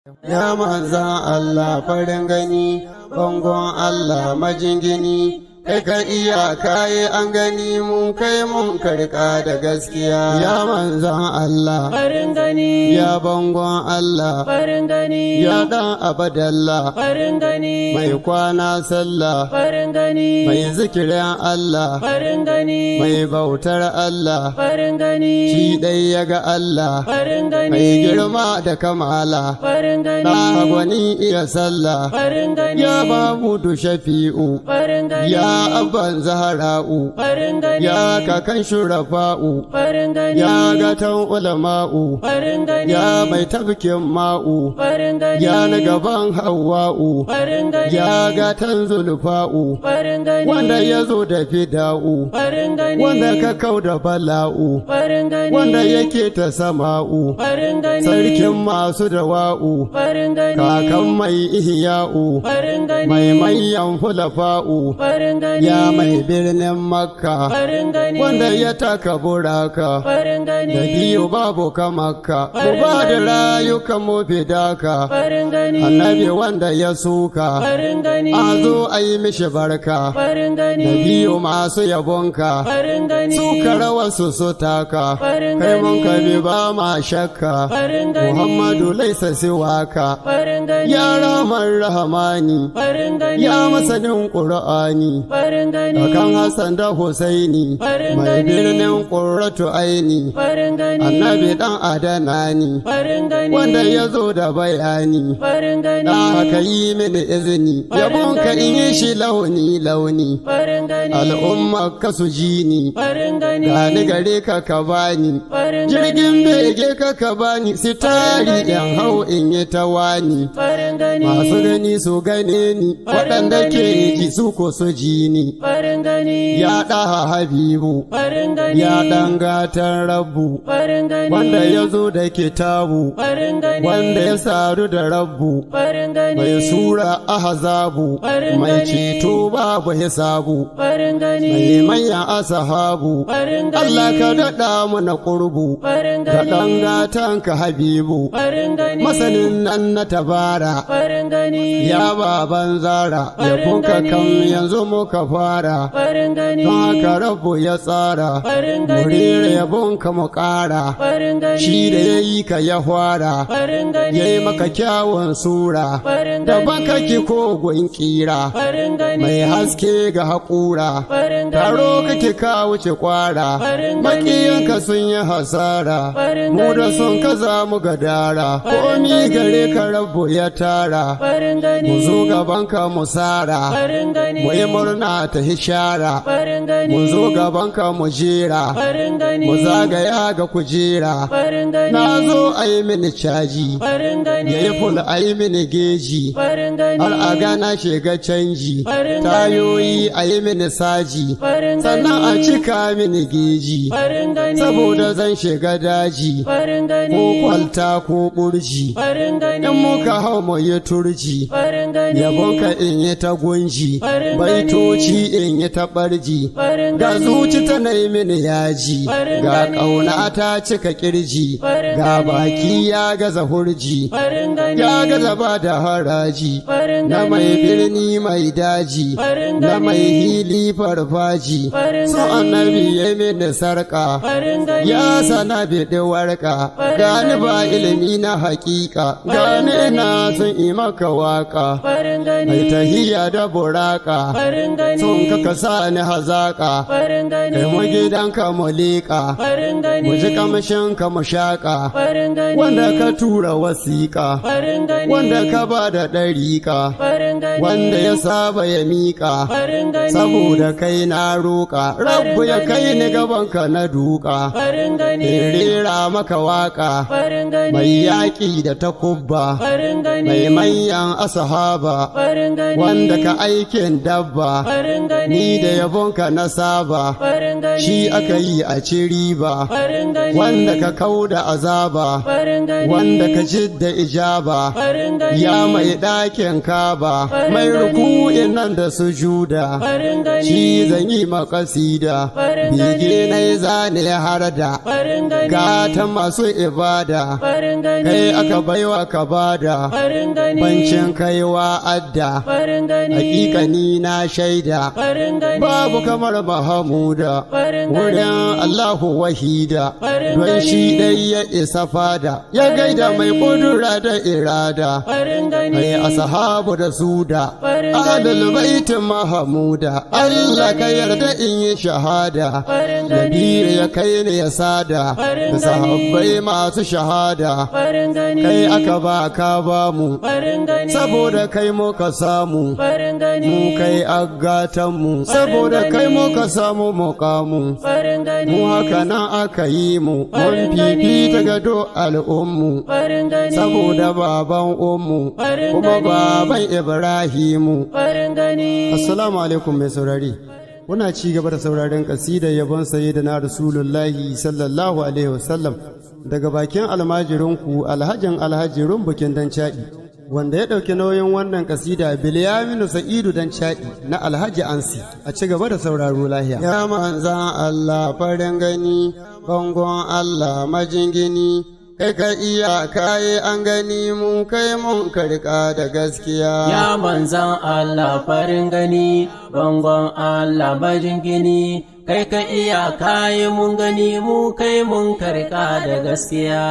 Ya manzan Allah farin gani, bangon Allah majingini, kai ka iya kayi an gani mun kai mun karka da gaskiya. Ya manzan Allah, farin gani ya bangon Allah, farin gani ya ɗan abadallah, farin gani mai kwana sallah, farin gani mai zikirin Allah, farin gani mai bautar Allah, farin gani shi ɗai ya ga Allah, farin gani mai girma da kamala, farin ɗa gani gwani iya sallah. farin gani Ya Mamudu Shafi'u, farin gani ya Abban Zahara'u, farin gani ya Kakan Shurafa'u, farin gani ya Gatan Ulama'u, farin gani ya Mai Tafkin Ma'u, farin gani ya na gaban Hawwa'u, farin gani ya Gatan Zulfa'u, farin gani wanda ya zo da fida'u, farin gani wanda ka kau da bala'u, farin gani wanda yake ta sama'u, farin gani sarkin masu dawa'u, farin gani kakan mai ihya'u, farin gani mai manyan fulafa'u. farin gani ya mai birnin makka farin gani wanda ya taka buraka farin gani da biyu babu ka makka mu ba da rayuka mu fidaka farin gani annabi wanda ya suka farin gani a zo a yi mishi barka farin gani da biyu masu yabonka farin gani suka rawar su su taka farin kai mun gani ka bi ba ma shakka farin gani muhammadu laisa siwaka farin gani ya ramar rahamani farin gani ya masanin ƙur'ani farin gani Kakan Hassan da Husaini, Farin mai gani. birnin ƙurratu aini, farin gani annabi ɗan adana ni, farin gani wanda ya zo da bayani. farin gani Da haka yi mini izini, yabon ka in yi shi launi-launi, farin gani al'umma ka su ji ni, farin gani gani gare ka ka bani. farin Jirgin gani bege ka ka bani, sitari yan hau in yi ta wani. farin gani Masu gani su gane ni, waɗanda ke ji su ko su ji ni. farin gani Ya ɗaha Habibu, farin gani ya ɗan gatan rabu, farin gani wanda ya zo da kitabu, farin gani wanda ya saru da rabu, farin gani mai sura ahazabu, Farin mai gani. ceto babu hisabu, farin gani mai manyan asahabu, farin gani Allah ka daɗa mana ƙurbu, farin da ɗan gani gatan ka Habibu, farin gani masanin nan na tabara. farin gani Ya baban zara, ya Farin kuka gani. kan yanzu muka fara, farin gani don haka rabu ya tsara. farin Murere gani yabonka mu ƙara, farin gani shi da ya yi ka ya fara, farin gani ya yi maka kyawun sura, farin da gani baka ki kogon ƙira, farin gani mai haske ga haƙura, farin gani taro kake ka wuce ƙwara, Farin gani. maƙiyanka sun yi hasara, Farin mu da gani. sun ka za mu gadara, Farin komi gani. gare ka rabu ya tara, farin gani mu zo gabanka mu sara, farin gani mu yi murna ta hishara, farin gani mu zo gabanka mu jera. farin gani mu zagaya ga kujera farin gani na zo a yi mini caji farin gani ya yi ful a yi mini geji farin gani har a gana shiga canji Farin tayoyi a yi mini saji farin gani sannan a cika mini geji farin gani saboda zan shiga daji farin gani ko kwalta ko burji farin gani in muka hau mu yi turji farin gani yabonka in yi ta gunji Farin gani. baitoci in yi ta barji farin ga gani zuci tana yi mini yaji Farin ga gani. ƙauna ta cika kirji Farin ga gani. baki ya gaza hurji farin gani ya gaza ba da haraji farin na gani mai birni mai daji Farin na gani. mai hili farfaji Farin so gani. annabi ya mini sarka farin gani ya sana biɗi warka Farin gani ba gani. ilimi na hakika Farin gani gani. na sun yi maka waka farin mai gani tahiya da buraka farin gani sun kaka sa ni hazaka farin gani kai mu gidanka mu liƙa farin gani mu ji kamshin ka mu shaƙa farin gani wanda ka tura wasiƙa farin gani wanda ka ba da ɗariƙa farin gani wanda ya saba ya miƙa farin gani saboda kai na roƙa rabbu ya kai ni gabanka na duka farin gani in rera maka waƙa farin gani mai yaƙi da takubba farin gani mai manyan asahaba farin gani wanda ka aikin dabba farin gani ni da yabonka na saba farin gani shi aka yi a ci riba farin gani wanda ka kauda azaba farin gani wanda ka jidda ijaba farin gani ya mai ɗakin kaba Farin mai gani. ruku'in nan da sujuda farin gani shi zan yi makasida Farin bege gani. na yi zane har da farin gani gata masu ibada farin gani kai aka baiwa ka bada farin gani bancin kaiwa adda farin gani hakikani na shaida farin gani babu kamar Mahamuda farin wurin gani Allahu wahida Farin don gani. shi dai ya isa fada ya Farin gaida mai gani. kudura da irada farin gani mai asahabu da suda Farin adal gani. baitin mahamuda Allah ka yarda in yi shahada Farin gani. Nabi ya kai ne ya sada Farin da gani. sahabbai masu shahada farin gani kai aka ba ka ba mu farin gani saboda kai muka samu farin gani mu kai agatanmu saboda kai muka samu mukamu farin gani mu haka nan aka yi mu mun Farin gani. fifita ga do al'ummu farin gani saboda baban ummu Farin kuma gani. baban ibrahimu farin gani assalamu alaikum mai saurari kuna ci gaba da sauraren kasidar yabon sayyidina rasulullahi sallallahu alaihi wasallam daga bakin almajirinku alhajin alhajirun bukin dan caɗi wanda ya ɗauki nauyin wannan kasida bilyaminu sa'idu dan caɗi na alhaji ansi a ci gaba da sauraro lahiya ya manzan allah farin gani bangon allah majingini kai ka iya kayi an gani mu kai mun karka da gaskiya Ya manzan Allah farin gani, bangon Allah bajin gini, kai ka iya kayi mun gani mu kai mun karka da gaskiya.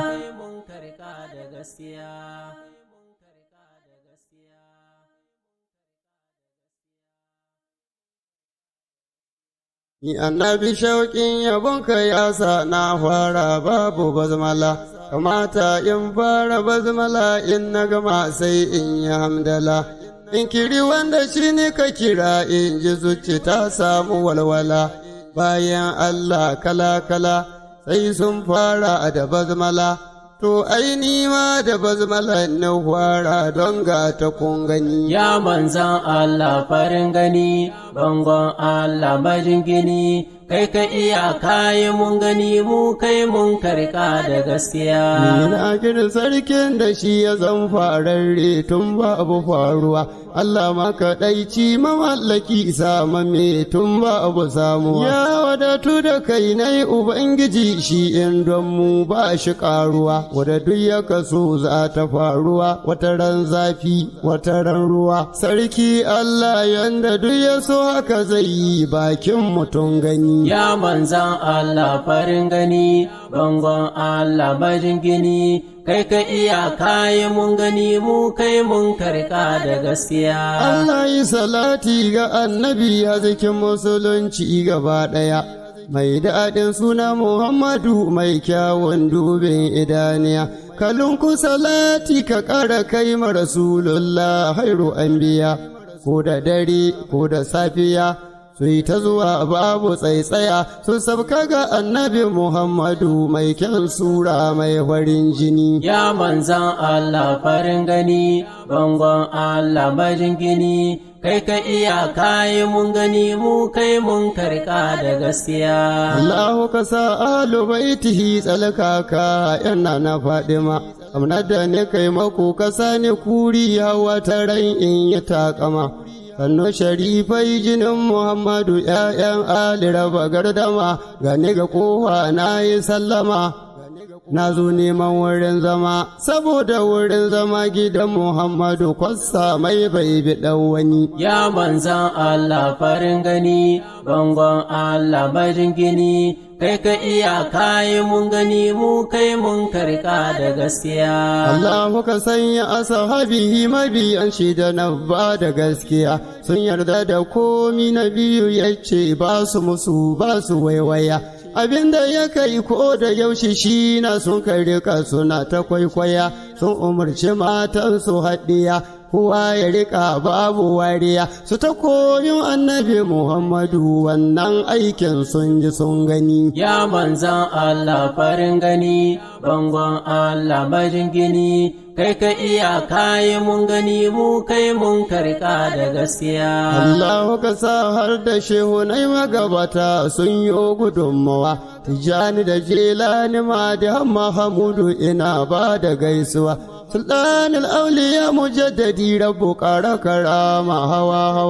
Ni annabi shauƙin yabonka ya sa na fara babu bazmala, kamata in fara bazmala in na gama sai in yi hamdala. In kiri wanda shi ne ka kira in ji zuci ta samu walwala, bayan Allah kala-kala sai sun fara da bazmala. To ai ni ma da bazmala na fara don ga ta kun gani. Ya manzan Allah farin gani, bangon Allah bajin gini, kai ka iya kayi mun gani mu kai mun karka da gaskiya. Ina kirin sarkin da shi ya zan fararre tun babu faruwa, Allah maka ɗaici mamallaki me tun babu samuwa. Ya wadatu da kai na Ubangiji shi in don mu ba shi ƙaruwa, wadda duk ya kaso za ta faruwa, wata ran zafi, wata ran ruwa. Sarki Allah yanda duk ya so haka zai yi bakin mutum gani. Ya manzan Allah farin gani, bangon Allah bajin gini, kai ka iya kayi mun gani mu kai mun karka da gaskiya. Allah yi salati ga annabi a cikin musulunci gaba ɗaya. Mai daɗin suna Muhammadu mai kyawun dubin idaniya, kalunku salati ka ƙara kai ma Rasulullah hairu anbiya, ko da dare ko da safiya. su yi ta zuwa babu tsaitsaya su sabka ga annabi Muhammadu mai kyan sura mai farin jini. Ya manzan Allah farin gani, bangon Allah bajin gini, kai ka iya kayi mun gani mu kai mun karka da gaskiya. Allahu ka sa alu baitihi tsalkaka yana na Fadima. Amna da ne kai mako ka sani kuri hawa ta ran in yi takama. sannu sharifai jinin Muhammadu ‘ya'yan Ali raba gardama gane ga kowa na yi sallama. Na zo neman wurin zama, saboda wurin zama gidan Muhammadu kwassa mai bai bi wani. Ya manzan Allah farin gani, bangon Allah bajin gini, kai ka iya kayi mun gani mu kai mun karka da gaskiya. Allahu ka sanya asahabihi mabiyan shi da na ba da gaskiya sun yarda da komi na biyu ya ce ba su musu ba su waiwaya. Abinda ya kai ko da yaushe shi na sun kai rika suna ta kwaikwaya sun umarci matan su haɗiya kowa ya rika babu wariya su ta koyon annabi Muhammadu wannan aikin sun ji sun gani. Ya manzan Allah farin gani, bangon Allah bajin gini, kai ka iya kayi mun gani mu kai mun karka da gaskiya. Allah ka sa har da shehu na magabata sun yi gudunmawa, tijjani da jelani ma da Mahamudu ina ba da gaisuwa. Sultanul auliya mujaddadi rabu ƙara karama hawa hawa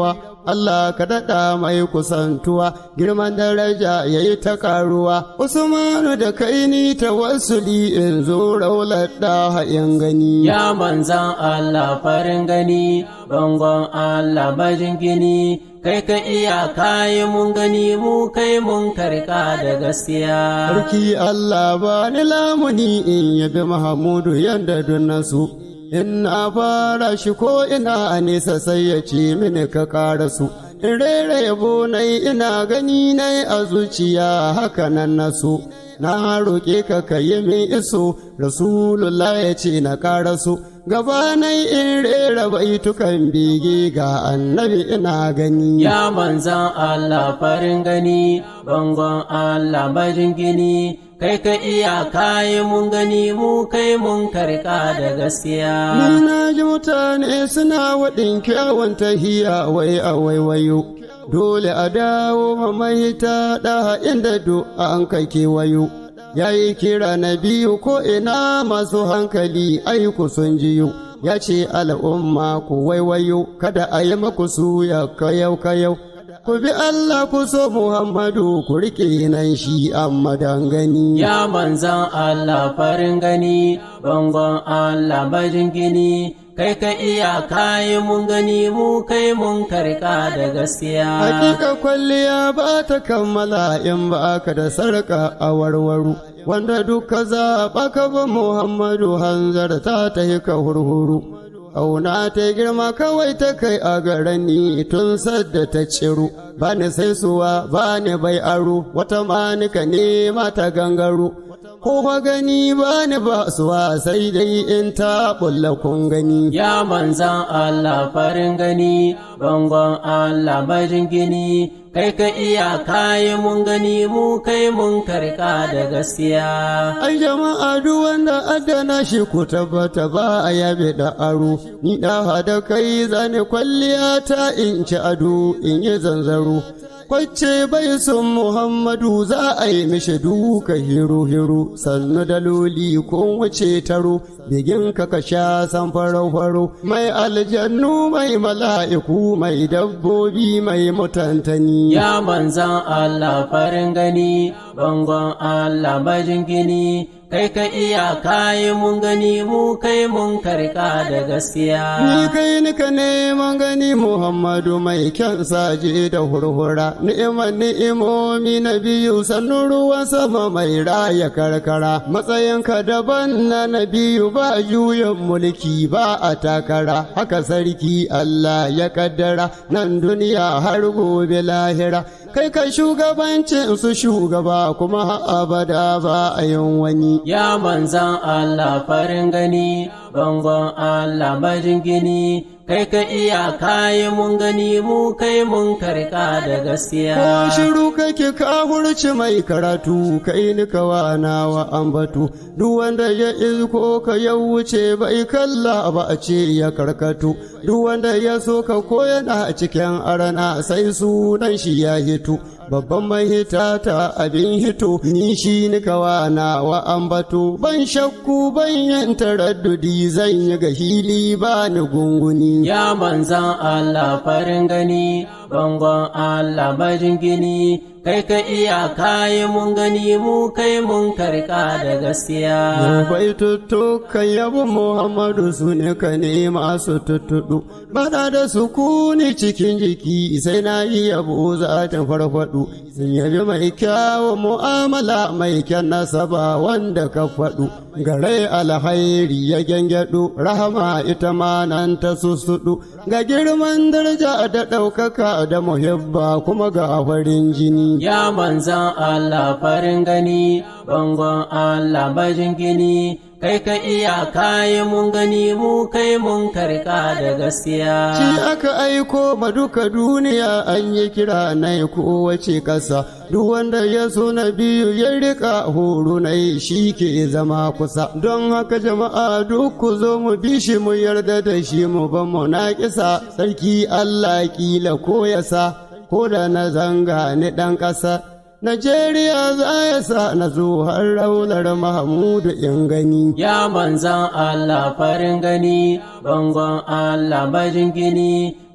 Allah ka daɗa mai kusantuwa girman daraja ya yi ta ƙaruwa Usmanu da kai ni tawassuli in zo raular ɗaha in gani Ya manzan Allah farin gani, bangon Allah bajin gini, kai ka iya kayi mun gani mu kai mun karka da gaskiya. Sarki Allah ba ni lamuni in yabi Mahamudu yanda nasu. In na fara shi ko ina a nesa sai ya ce mini ka ƙara su. In rera yabo nai ina gani nai a zuciya haka nan nasu. Na roƙe ka ka yi min iso, Rasulullah ya ce na ƙara su. Gabanai in rera baitukan bege ga annabi ina gani. Ya manzan Allah farin gani, bangon Allah bajin gini, kai ka iya kayi mun gani mu kai mun karka da Ni gaskiya. na ji mutane suna waɗin kyawun tahiya wai a waiwayo. Dole a dawo mamaita ɗa inda do an kai kewayo. Ya yi kira na biyu ko ina masu hankali aiku sun jiyo. Ya ce al'umma ku waiwayo kada a yi maku suya kayau kayau. Ku bi Allah ku so Muhammadu ku riƙe nan shi amma dangani. Ya manzan Allah farin gani, bangon Allah bajin gini, kai ka iya kayi mun gani mu kai mun karka da gaskiya. Hakika kwalliya ba ta kammala in ba ka da sarka a warwaru, wanda duka zaɓa ka ba Muhammadu hanzar ta ta yi ka hurhuru. Auna ta girma kawai ta kai a garani tun sadda ta ciru, ba ni sai suwa ba ni bai aro, wata manika ne mata gangaro. Ko ba gani ba ni ba suwa sai dai in ta bulla kun gani. Ya manzan Allah farin gani, bangon Allah bajin gini, kai ka iya kayi mun gani mu kai mun karka da gaskiya. Ai jama'a duk wanda adana shi ku tabbata ba a yabe da aro, ni da hada kai zane kwalliya ta in ci ado in yi zanzaro. Kwacce bai son Muhammadu za a yi mishi duka hiro-hiro, sannu daloli ko wuce taro, bigin ka ka sha san faro-faro, mai aljannu mai mala'iku mai dabbobi mai mutantani. Ya manzan Allah farin gani, bangon Allah bajin gini, kai ka iya kayi mun gani mu kai mun karka da Ni gaskiya. kai nika neman gani Muhammadu mai kyan saje da hurhura, ni'imar ni'imomi na biyu sannu ruwan sama mai raya karkara, matsayinka daban na na biyu ba juyin mulki ba a takara, haka sarki Allah ya kaddara nan duniya har gobe lahira, kai ka shugabancin su shugaba kuma har abada ba a yin wani. Ya manzan Allah farin gani, bangon Allah bajin gini, kai ka iya kayi mun gani mu kai mun karka da Ko gaskiya. shiru kake ka hurci mai karatu kai ni kawa nawa ambatu duk wanda ya izko ka ya wuce bai kalla ba a ce ya karkatu duk wanda ya so ka koyana a cikin arana sai sunan shi ya hito babban mai hita ta abin hito ni shi ni kawa nawa ambatu ban shakku ban yin taraddudi zan yi ga hili ba ni gunguni Ya manzan Allah farin gani, bangon Allah bajin gini, kai ka iya kayi mun gani mu kai mun karka da gaskiya. bai tuttukan yabo Muhammadu su ne ka nema su tuttuɗu, bada da sukuni cikin jiki sai na yi yabo za ta farfaɗu, sun yabi mai kyawun mu'amala mai kyan nasaba wanda ka faɗu, gare alhairi ya gyangyaɗu, rahama ita ma nan ta sussuɗu, ga girman daraja da ɗaukaka da muhibba kuma ga farin jini. Ya manzan Allah farin gani, bangon Allah bajin gini, kai ka iya kayi mun gani mu kai mun karka da Shi gaskiya. aka aiko ma duka duniya an yi kira na kowace ƙasa, duk wanda ya so na biyu ya rika horo na shi ke zama kusa. Don haka jama'a duk ku zo mu bi shi mu yarda da shi mu ban mu na kisa, sarki Allah kila ko ya sa, ko da na zanga ni ɗan ƙasa. Najeriya za ya sa na zo har raular Mahamudu in gani. Ya manzan Allah farin gani, bangon Allah bajin gini,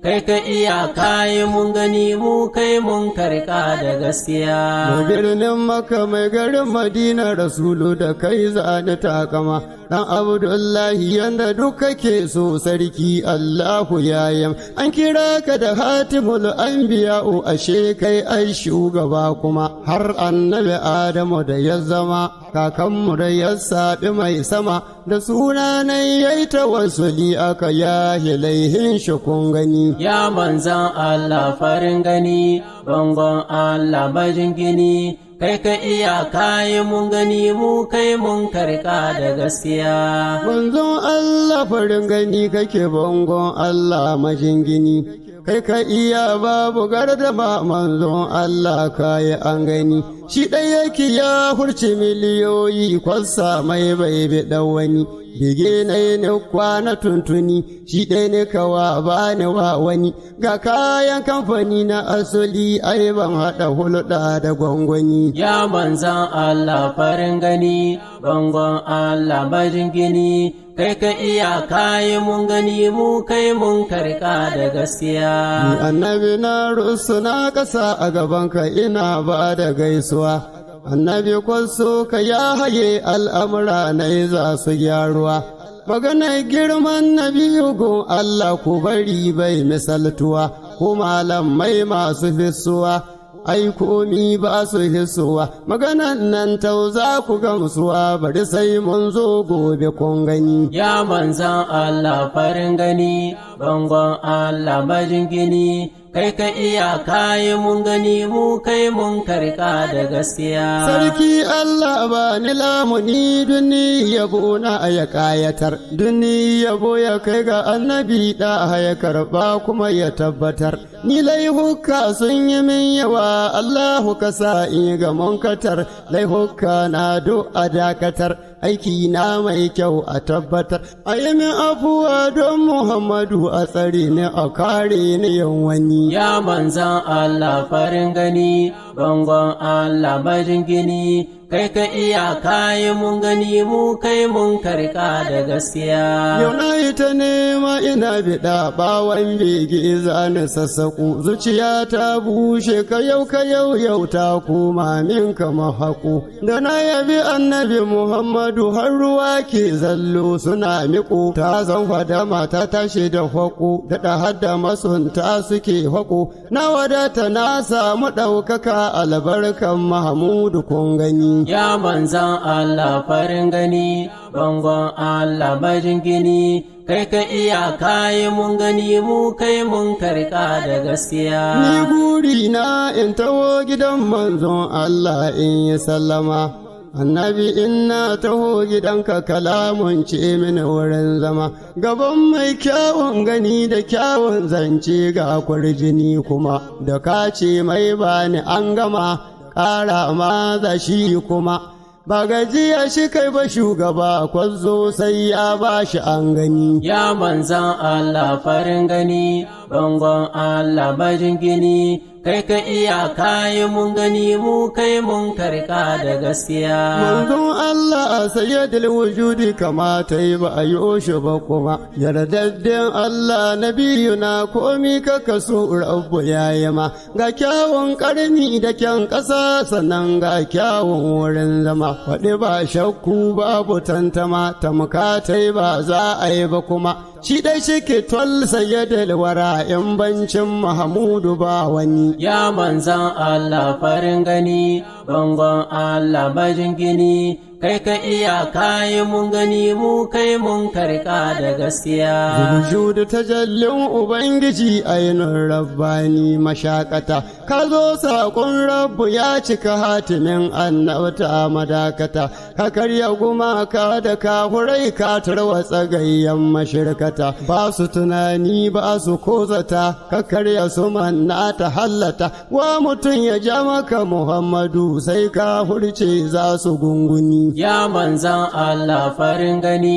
kai ka iya kayi mun gani mu kai mun karka da gaskiya. Mai birnin maka mai garin Madina Rasulu da kai zane takama dan Abdullahi yanda duk kake so sarki Allahu yayam an kira ka da hatimul anbiya'u ashe kai ai shugaba kuma har annabi Adamu da ya zama kakanmu da ya saɓi mai sama da sunanan yayi tawassuli aka yahi laihin shi kun gani Ya manzan Allah farin gani, bangon Allah bajin gini, kai ka iya kayi mun gani mu kai mun karka da gaskiya. Manzon Allah farin gani kake bangon Allah majingini, kai ka iya babu gardama manzon Allah kayi an gani. Shi ɗaya yake ya hurci miliyoyi kwasa mai bai bi wani. Bige na yi kwana tuntuni, shi ɗaya ne kawa ba ni wa wani, ga kayan kamfani na asali ai ban haɗa hulɗa da gwangwani. Ya manzan Allah farin gani, bangon Allah bajin gini, kai ka iya kayi mun gani mu kai mun karka da Ni gaskiya. annabi na rusu na ƙasa a gabanka ina ba da gaisuwa. Annabi kwaso ka ya haye al'amura na za su gyaruwa. Maganar girman na biyu gun Allah ku bari bai misaltuwa, ku malamai masu fisuwa. Ai komi ba su hisuwa, maganan nan tau za ku gamsuwa bari sai mun zo gobe kun gani. Ya manzan Allah farin gani, bangon Allah bajin gini, kai ka iya kayi mun gani mu kai mun karka da gaskiya. Sarki Allah ba ni lamuni duni yabo na ya kayatar, duni yabo ya kai ga annabi da ya karba kuma ya tabbatar. Ni laihuka sun yi min yawa Allahu ka sa in ga munkatar, laihuka na do a dakatar. Aiki na mai kyau a tabbatar, a yi min afuwa don Muhammadu a tsare ni a kare ni yan wani. Ya manzan Allah farin gani, bangon Allah bajin gini, kai ka iya kayi mun gani mu kai mun karka da gaskiya. Yau na yi ta nema ina biɗa ɓawan bege zane sassaƙo zuciya ta bushe ka yau ka yau yau ta koma min kama haƙo. Da na yabi annabi Muhammadu har ruwa ke zallo suna miƙo ta zan fada mata tashi da haƙo daɗa hadda masunta suke haƙo na wadata na samu ɗaukaka albarkan Mahamudu kun gani. Ya manzan Allah farin gani, bangon Allah bajin gini, kai ka iya kayi mun gani mu kai mun karka da Ni gaskiya. guri na in taho gidan manzon Allah in yi sallama. Annabi inna taho gidanka kalamun ce mini wurin zama, gaban mai kyawun gani da kyawun zance ga kwarjini kuma, da ka ce mai bani an gama, ƙara ma za shi kuma. Ba gajiya shi kai ba shugaba kwazo sai ya ba shi an gani. Ya manzan Allah farin gani, bangon Allah bajin gini, kai ka iya kayi mun gani mu kai mun karka da gaskiya. Manzon Allah a sayyadil wujudi kamata yi ba a yi shi ba kuma, yardadden Allah na biyu na komi ka kaso rabu ya yi ma, ga kyawun ƙarni da kyan ƙasa sannan ga kyawun wurin zama, faɗi ba shakku babu tantama, tamkatai ba za a yi ba kuma. Shi ɗai shi ke twal sayyadil wara in bancin Mahamudu ba wani. Ya manzan Allah farin gani, bangon Allah bajin gini, kai ka iya kayi mun gani mu kai mun karka da gaskiya. Judu tajallin Ubangiji ainihin rabbani mashakata, ka zo saƙon rabbu ya cika hatimin annabta madakata, ka karya gumaka da kafurai ka tarwatsa gayyan mashirkata, ba su tunani ba su kozata, ka karya su manna ta hallata, wa mutum ya ja maka Muhammadu sai ka hurce za su gunguni. Ya manzan Allah farin gani,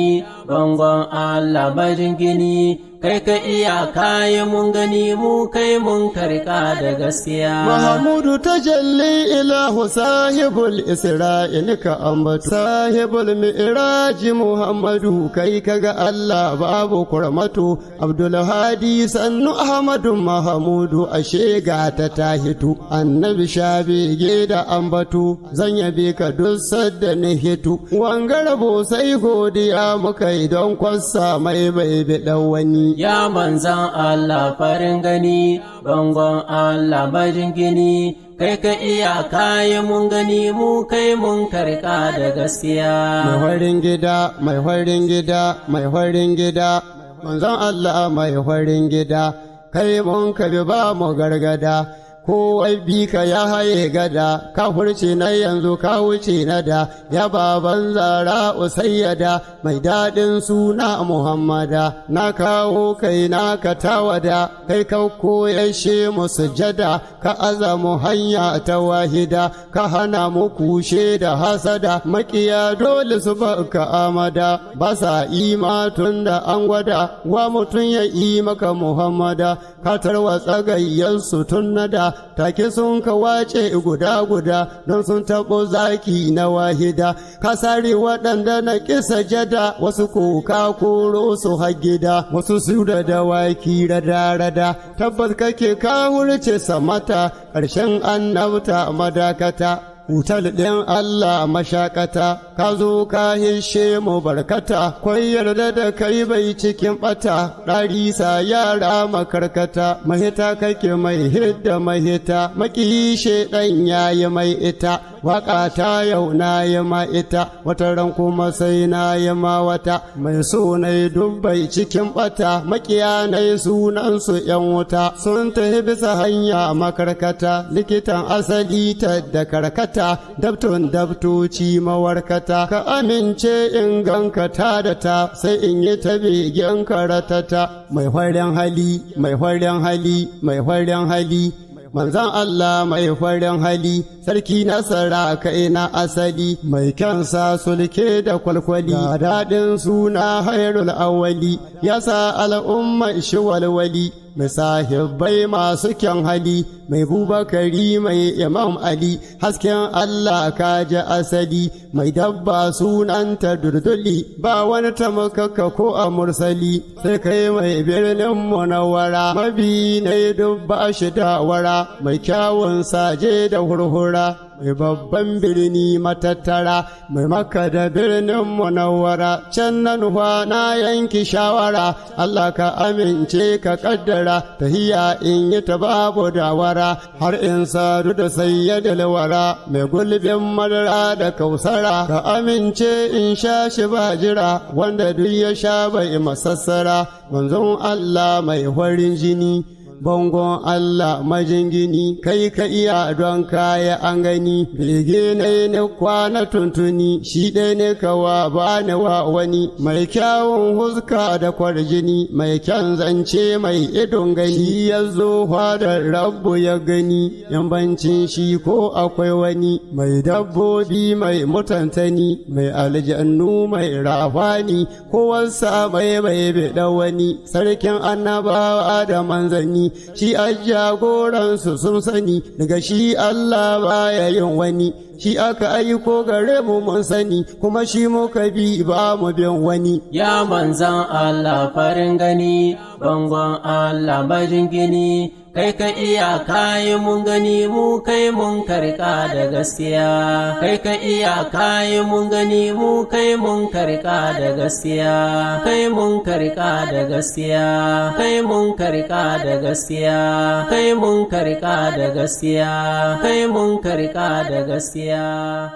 bangon Allah majingini kai ka iya kayi mun gani mu kai mun karka da gaskiya Mahamudu tajalli ilahu sahibul isra'il ka ambatu sahibul mi'raji Muhammadu kai kaga Allah babu kurmatu Abdul Hadi sannu Ahmadu Mahamudu ashe ga ta tahitu annabi shabege da ambatu zan yabe ka duk sadda ni hitu wangarabo sai godiya muka yi don kwassa mai bai bi wani Ya manzan Allah farin gani, bangon Allah majingini, kai ka iya kayi mun gani mu kai mun karka da mai gaskiya. farin gida mai farin gida mai farin gida manzon Allah mai farin gida kai mun ka bi ba mu gargada kowai bi ka ya haye gada ka furce na yanzu ka wuce na da ya baban zara usayyada mai daɗin suna muhammada na kawo kai na ka tawada kai ka koyashe mu sujada ka azamu hanya ta wahida ka hana mu kushe da hasada makiya dole su baka amada ba sa ima tun da an gwada wa mutum ya yi maka muhammada ka tarwatsa gayyarsu tun nada take sun ka wace guda guda don sun taɓo zaki na wahida ka sare waɗanda na kisa jada wasu ko ka koro su gida wasu su da dawaki rada rada tabbas kake ka wurce samata ƙarshen annabta madakata Wutar ɗin Allah mashakata, ka zo ka hishe mu barkata, kwai yarda da kai bai cikin ɓata, ɗarisa yara makarkata, mahita kake mai hidda mahita, makiyi ɗan yayi mai ita, waƙa ta yau na yi ma ita, wata ran kuma sai na yi ma wata, mai so na yi dubbai cikin ɓata, makiya na yi sunansu ‘yan wuta, sun tafi bisa hanya makarkata, likitan asali ta da karkata. ta dabton dabtoci mawarkata ka amince in ganka ta da ta sai in yi ta begen karatata mai farin hali mai farin hali mai farin hali manzan Allah mai farin hali sarki nasara kai na asali mai kyansa sulke da kwalkwali ga daɗin suna hairul awali ya sa al'umma shi walwali misahibai masu kyan hali mai bubakari mai imam ali hasken Allah ka ji asali mai dabba sunanta durduli ba wani tamakaka ko a mursali sai kai mai birnin munawara mabi na dubba shi da wara mai kyawun saje da hurhura mai babban birni matattara mai maka da birnin munawwara can na nufa na yanki shawara Allah ka amince ka kaddara tahiya in yi ta babu dawara har in sadu da sayyadul wara mai gulbin madara da kausara ka amince in sha shi ba jira wanda duk ya sha bai masassara manzon Allah mai farin jini bangon Allah majingini kai ka iya don kaya an gani bege ne ne kwana tuntuni shi ɗaya ne kawa ba ne wa wani mai kyawun huska da kwarjini mai kyan zance mai idon gani ya zo da rabbu ya gani yambancin shi ko akwai wani mai dabbobi mai mutantani mai aljannu mai rafani ko wasa mai mai biɗa wani sarkin annabawa da manzanni shi a jagoransu sun sani daga shi Allah baya yin wani shi aka aiko gare mu mun sani kuma shi muka bi ba mu bin wani Ya manzan Allah farin gani, bangon Allah majingini, kai ka iya kayi mun gani mu kai mun karka da gaskiya. Kai ka iya kayi mun gani mu kai mun karka da gaskiya. Kai mun karka da gaskiya. Kai mun karka da gaskiya. Kai mun karka da gaskiya. Kai mun karka da gaskiya.